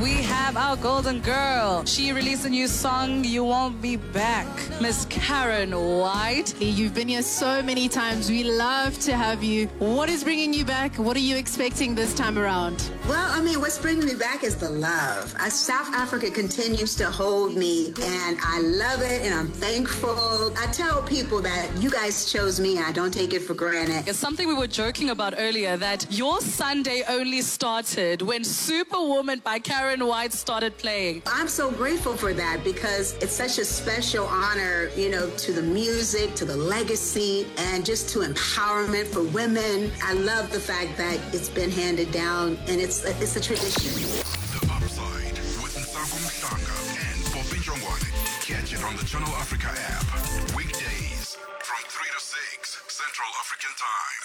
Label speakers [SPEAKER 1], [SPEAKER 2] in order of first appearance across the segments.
[SPEAKER 1] we have our golden girl. She released a new song, You Won't Be Back. Miss Karen White.
[SPEAKER 2] You've been here so many times. We love to have you. What is bringing you back? What are you expecting this time around?
[SPEAKER 3] Well, I mean, what's bringing me back is the love. Uh, South Africa continues to hold me, and I love it, and I'm thankful. I tell people that you guys chose me, and I don't take it for granted.
[SPEAKER 1] It's something we were joking about earlier that your Sunday only started when Superwoman by Karen White started playing.
[SPEAKER 3] I'm so grateful for that because it's such a special honor, you know, to the music, to the legacy, and just to empowerment for women. I love the fact that it's been handed down, and it's it's a tradition.
[SPEAKER 4] The Upside with Nsago Mhlanga and Poppy Jongwane. Catch it on the Channel Africa app. Weekdays from 3 to 6 Central African Time.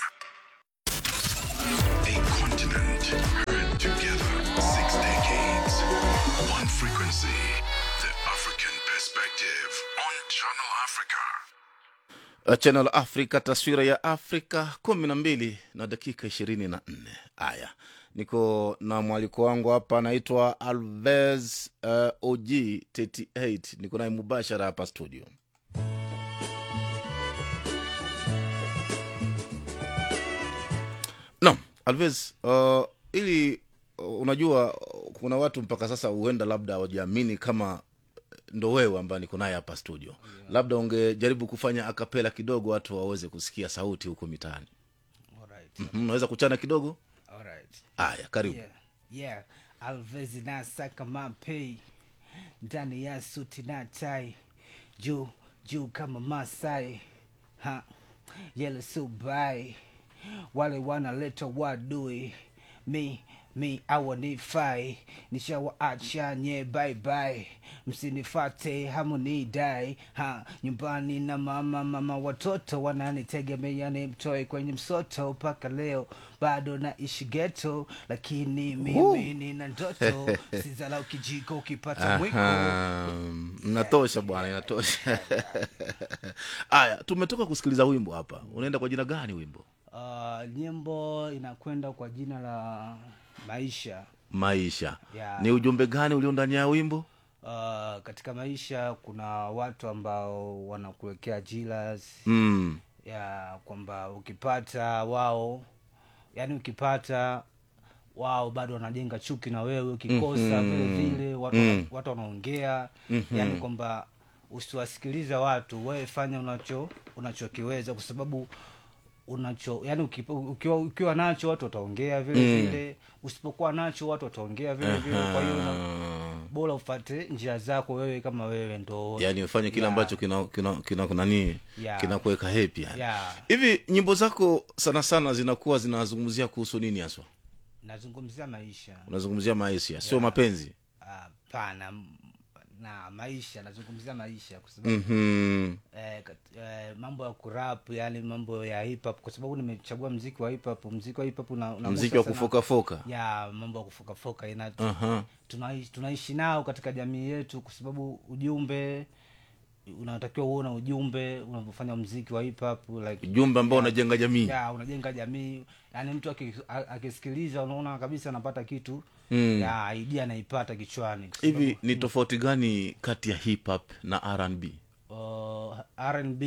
[SPEAKER 4] A continent heard together. Six decades. One frequency. The African perspective on Channel Africa.
[SPEAKER 5] Channel Africa, taswira ya Afrika kumi na mbili na dakika ishirini na nne. Haya, niko na mwaliko wangu hapa, anaitwa Alves uh, OG 38 niko naye mubashara hapa studio. Naam, Alves, uh, ili uh, unajua uh, kuna watu mpaka sasa huenda labda hawajaamini kama ndo wewe ambaye niko naye hapa studio yeah. labda ungejaribu kufanya akapela kidogo watu waweze kusikia sauti huko mitaani
[SPEAKER 6] Alright.
[SPEAKER 5] Mhm, unaweza kuchana kidogo
[SPEAKER 6] Alright.
[SPEAKER 5] haya karibu
[SPEAKER 6] Yeah. Yeah. Alvez nasaka mapei ndani ya suti na tai juu juu kama Masai ha yele subai wale wanaleta wadui mi mi awanifai nishawaacha nye bye bye msinifate hamunidai ha nyumbani na mama mama watoto wananitegemea ni mtoe kwenye msoto mpaka leo bado naishi geto lakini mimi nina ndoto sizalau kijiko ukipata mwiko
[SPEAKER 5] Aha, inatosha bwana inatosha haya tumetoka kusikiliza wimbo hapa unaenda kwa jina gani wimbo
[SPEAKER 6] uh, nyimbo inakwenda kwa jina la maisha
[SPEAKER 5] maisha
[SPEAKER 6] Yeah.
[SPEAKER 5] ni ujumbe gani ulio ndani ya wimbo
[SPEAKER 6] uh, katika maisha kuna watu ambao wanakuwekea ajira
[SPEAKER 5] mm.
[SPEAKER 6] ya kwamba ukipata wao yani ukipata wao bado wanajenga chuki na wewe ukikosa
[SPEAKER 5] Mhm.
[SPEAKER 6] vile vile watu,
[SPEAKER 5] Mm.
[SPEAKER 6] watu wanaongea
[SPEAKER 5] Mhm.
[SPEAKER 6] yani kwamba usiwasikilize watu wewe fanya unacho unachokiweza kwa sababu unacho yani ukipa- ukiwa, ukiwa nacho watu wataongea vile
[SPEAKER 5] Mm.
[SPEAKER 6] vile usipokuwa nacho watu wataongea vile vile kwa hiyo una-
[SPEAKER 5] Aha.
[SPEAKER 6] bora ufate njia zako wewe kama wewe ndo
[SPEAKER 5] yaani ufanye kile
[SPEAKER 6] Yeah.
[SPEAKER 5] ambacho kina kina kina kunanii
[SPEAKER 6] Yeah.
[SPEAKER 5] kinakuweka hepi yani
[SPEAKER 6] Yeah.
[SPEAKER 5] hivi nyimbo zako sana sana zinakuwa zinazungumzia kuhusu nini haswa
[SPEAKER 6] nazungumzia maisha
[SPEAKER 5] unazungumzia maisha sio mapenzi
[SPEAKER 6] hapana m- na maisha nazungumzia maisha kwa sababu
[SPEAKER 5] Mhm.
[SPEAKER 6] eh, kat- eh, mambo ya kurap yani mambo ya hip hop kwa sababu nimechagua mziki wa hip hop mziki wa hip hop una, unagusa
[SPEAKER 5] mziki wa
[SPEAKER 6] sana-
[SPEAKER 5] kufokafoka
[SPEAKER 6] ya mambo ya kufokafoka ina
[SPEAKER 5] Aha.
[SPEAKER 6] tunaishi, tunaishi nao katika jamii yetu kwa sababu ujumbe unatakiwa uona ujumbe unavyofanya mziki wa hip hop like
[SPEAKER 5] ujumbe ambao
[SPEAKER 6] Yeah.
[SPEAKER 5] unajenga jamii
[SPEAKER 6] ya unajenga jamii yani mtu aki- a- akisikiliza unaona kabisa anapata kitu
[SPEAKER 5] Mm.
[SPEAKER 6] ya idea anaipata kichwani kwa
[SPEAKER 5] hivi ni tofauti gani kati ya hip hop na rnb
[SPEAKER 6] uh, rnb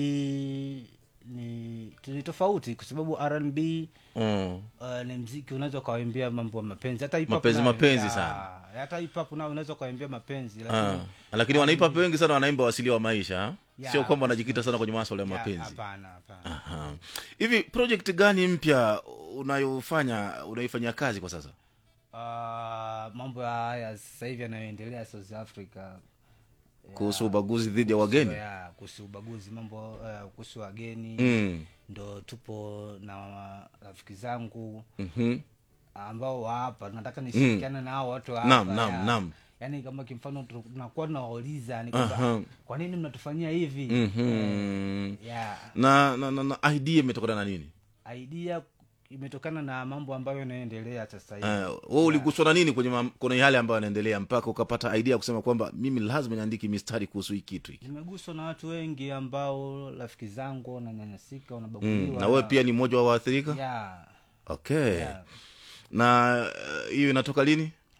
[SPEAKER 6] ni ni tofauti kwa sababu rnb
[SPEAKER 5] mm.
[SPEAKER 6] uh, ni mziki unaweza ukawaimbia mambo ya mapenzi hata hip hop
[SPEAKER 5] Mapenzi,
[SPEAKER 6] nayo-
[SPEAKER 5] mapenzi
[SPEAKER 6] ya,
[SPEAKER 5] sana.
[SPEAKER 6] hata hip hop nao unaweza ukawaimbia mapenzi
[SPEAKER 5] Ah.
[SPEAKER 6] lakini
[SPEAKER 5] lakini wanaipa wengi sana wanaimba wasili wa maisha ha?
[SPEAKER 6] Yeah.
[SPEAKER 5] sio kwamba wanajikita sana kwenye maswala ya
[SPEAKER 6] ya,
[SPEAKER 5] mapenzi
[SPEAKER 6] hapana hapana
[SPEAKER 5] Aha. hivi project gani mpya unayofanya unaifanyia kazi kwa sasa
[SPEAKER 6] uh, mambo ya haya sasa hivi yanayoendelea south africa
[SPEAKER 5] kuhusu ubaguzi dhidi ya wageni
[SPEAKER 6] ya kuhusu ubaguzi mambo uh, kuhusu wageni
[SPEAKER 5] mm.
[SPEAKER 6] ndo tupo na rafiki zangu
[SPEAKER 5] Mhm.
[SPEAKER 6] ambao wa hapa nataka nishirikiane na hao watu wa
[SPEAKER 5] Naam,
[SPEAKER 6] hapa,
[SPEAKER 5] naam,
[SPEAKER 6] ya.
[SPEAKER 5] naam.
[SPEAKER 6] yaani kama kimfano tu- tunakuwa tunawauliza ni kwamba
[SPEAKER 5] Aha.
[SPEAKER 6] kwa nini mnatufanyia hivi
[SPEAKER 5] Mhm.
[SPEAKER 6] ya
[SPEAKER 5] na, na, na, na idea imetokana na nini
[SPEAKER 6] idea imetokana na mambo ambayo yanayoendelea sasa hivi
[SPEAKER 5] uh, we uliguswa na nini kwenye, mam- kwenye yale ambayo yanaendelea mpaka ukapata idea ya kusema kwamba mimi lazima niandike mistari kuhusu hii kitu hiki
[SPEAKER 6] nimeguswa na watu wengi ambao rafiki zangu wananyanyasika
[SPEAKER 5] mm.
[SPEAKER 6] wanabaguliwa
[SPEAKER 5] na wewe pia ni mmoja wa waathirika
[SPEAKER 6] ya
[SPEAKER 5] okay
[SPEAKER 6] ya.
[SPEAKER 5] na uh, hiyo inatoka lini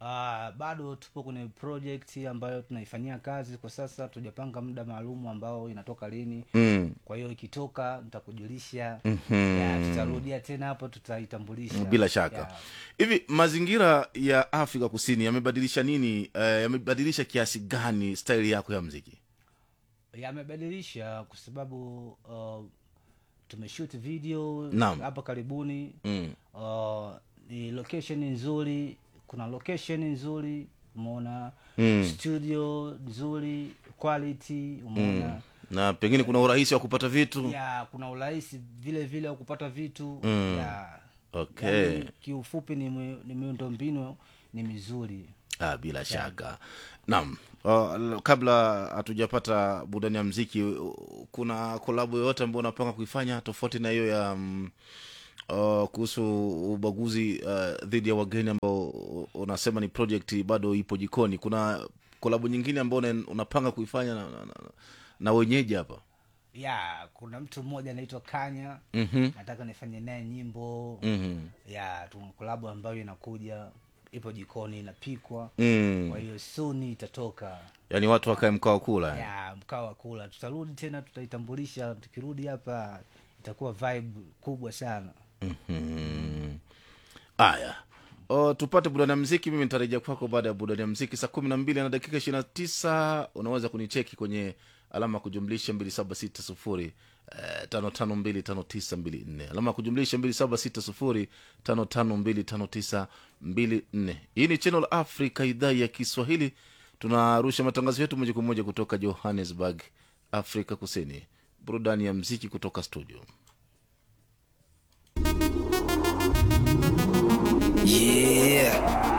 [SPEAKER 6] Uh, bado tupo kwenye project ambayo tunaifanyia kazi kwa sasa tujapanga muda maalum ambao inatoka lini
[SPEAKER 5] mm.
[SPEAKER 6] kwa hiyo ikitoka nitakujulisha
[SPEAKER 5] Mhm.
[SPEAKER 6] ya, tutarudia tena hapo tutaitambulisha
[SPEAKER 5] bila shaka
[SPEAKER 6] Ya.
[SPEAKER 5] hivi mazingira ya afrika kusini yamebadilisha nini uh, yamebadilisha kiasi gani staili yako ya mziki
[SPEAKER 6] yamebadilisha kwa sababu uh, tumeshoot video
[SPEAKER 5] Naam.
[SPEAKER 6] hapa karibuni
[SPEAKER 5] mm.
[SPEAKER 6] uh, ni location nzuri kuna location nzuri umeona
[SPEAKER 5] Mm.
[SPEAKER 6] studio nzuri quality umeona
[SPEAKER 5] na pengine kuna urahisi wa kupata vitu
[SPEAKER 6] ya kuna urahisi vile vile wa kupata vitu
[SPEAKER 5] Mm.
[SPEAKER 6] ya
[SPEAKER 5] okay
[SPEAKER 6] yani, kiufupi ni, mi- ni miundo mbinu ni mizuri
[SPEAKER 5] ah, bila shaka naam uh, kabla hatujapata burudani ya mziki uh, kuna kolabu yoyote ambao unapanga kuifanya tofauti na hiyo ya um, uh, kuhusu ubaguzi uh, dhidi ya wageni ambao unasema ni project bado ipo jikoni kuna kolabu nyingine ambao una- unapanga kuifanya na, na, na, na wenyeji hapa
[SPEAKER 6] ya kuna mtu mmoja anaitwa kanya
[SPEAKER 5] Mhm.
[SPEAKER 6] nataka nifanye naye nyimbo
[SPEAKER 5] Mhm.
[SPEAKER 6] ya tuna kolabu ambayo inakuja ipo jikoni inapikwa
[SPEAKER 5] Mm.
[SPEAKER 6] kwa hiyo suni itatoka
[SPEAKER 5] yaani watu wakae mkao kula
[SPEAKER 6] ya mkao wa kula tutarudi tena tutaitambulisha tukirudi hapa itakuwa vibe kubwa sana
[SPEAKER 5] Mhm. haya O, tupate burudani ya mziki mimi nitarejea kwako baada ya burudani ya mziki saa kumi na mbili na dakika ishiri na tisa unaweza kunicheki kwenye alama ya kujumlisha mbili saba sita sufuri eh, tano tano mbili tano tisa mbili nne alama ya kujumlisha mbili saba sita sufuri tano tano mbili tano tisa mbili nne hii ni channel africa idhaa ya kiswahili tunarusha matangazo yetu moja kwa moja kutoka johannesburg afrika kusini burudani ya mziki kutoka studio
[SPEAKER 7] Yeah.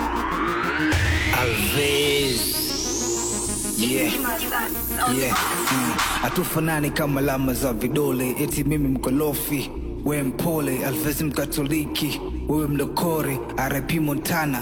[SPEAKER 7] Alves. Yeah. Yeah. Mm. Hatufanani kama alama za vidole, eti mimi mkolofi, we mpole, Alves mkatoliki, wewe mlokore, RIP Montana,